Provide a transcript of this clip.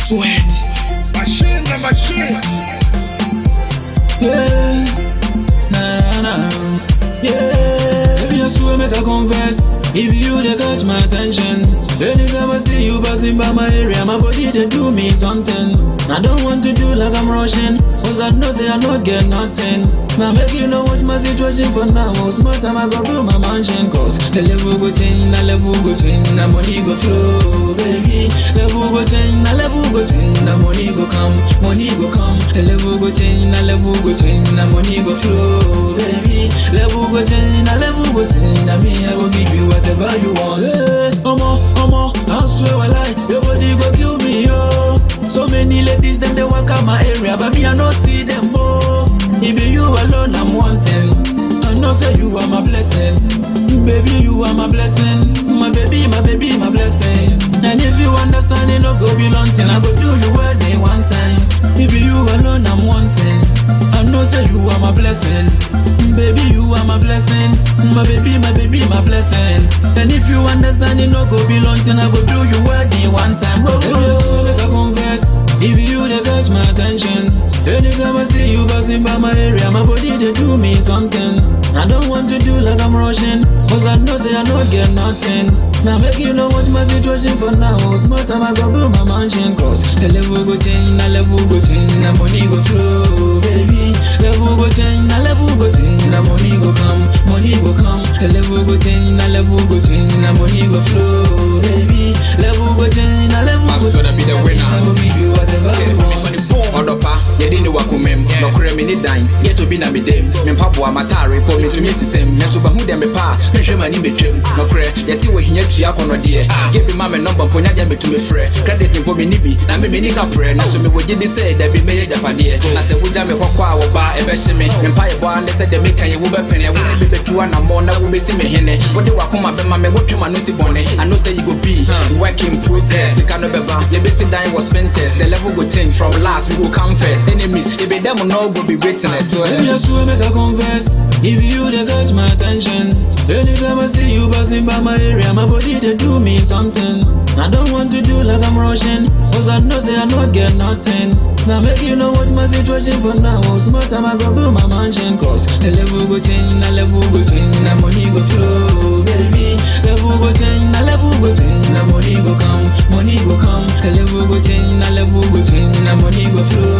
sweat. Machine na machine. Yeah, nah, nah, yeah. Baby, I swear, make I confess. If you they catch my attention, anytime I see you passing by my area, my body they do me something. I don't want to do like I'm rushing, cause I know say I not get nothing. Now make you know what my situation for now. Smart time I go build my mansion, cause the level go change, the level go change, the money go flow, baby. Level go change, the level go change, the money go come, money go come. The level go change, the level go change, the money go flow, baby. Level go change, the level go change, the me I will give you whatever you want. Hey, omo, omo, I swear I lie, your body go kill me, yo. So many ladies them they walk out my area, but me I not see them more. It be you alone I'm wanting. I know say you are my blessing, baby you are my blessing, my baby, my baby, my blessing. And if you understand it, no go be long thing. I go do you wedding one time. It be you alone I'm wanting. I know say you are my blessing, baby you are my blessing, my baby, my baby, my blessing. And if you understand it, no go be long thing. I go do you wedding one time. Oh, oh, make I confess. If you they catch my attention, anytime I see you passing by my area, my body they do me something. I don't want to do like I'm rushing, cause I know say I don't get nothing. Now make you know what my situation for now. Smart time I go build my mansion, cause the level go change, the level go change, the money go flow, baby. Level go change, the level go change, the money go come, money go come. The level go change, the level go change, the money go flow, baby. Level go change, the level go Master change. be the winner. I go give you whatever you want. ɔdɔpa yɛde ne wakomam nɔkorɛ me ne dan yɛtɔ bi na medam mempaboa matare pɔ metumi sesɛm nanso bahu dɛ mepa a menhwɛ m'ani metwam nɔkorɛ yɛse wɔ hinya tua akɔnnɔdeɛ gye bi ma me nɔmba mpo nyadeɛ metumi frɛ credit mpo menni bi na me menni ka prɛ nanso mewɔ gye di sɛ dabi mɛyɛ agyapadeɛ na sɛ wogya me hɔ kɔ a wɔba ɛbɛhye me mempa yɛbɔa ne sɛ dɛ meka yɛ wobɛpene wo ne bɛbɛtu anammɔ na wobɛsi me hene wode wakoma bɛma me wotwe ma no si bɔne I know say you go be work in progress sika no bɛba yɛbɛsi dan wɔ spentest the level go change from last we go come first enemies ebe dem no go be witness so Baby, I swear, make I confess. If you they catch my attention, anytime I see you passing by my area, my body they do me something. I don't want to do like I'm rushing, cause I know say I not get nothing. Now make you know what my situation for now. Smart time I go build my mansion, cause the level go change, the level go change, the money go flow, baby. Level go change, the level go change, the money go come, money go come. The level go change, the level go change, the money go flow.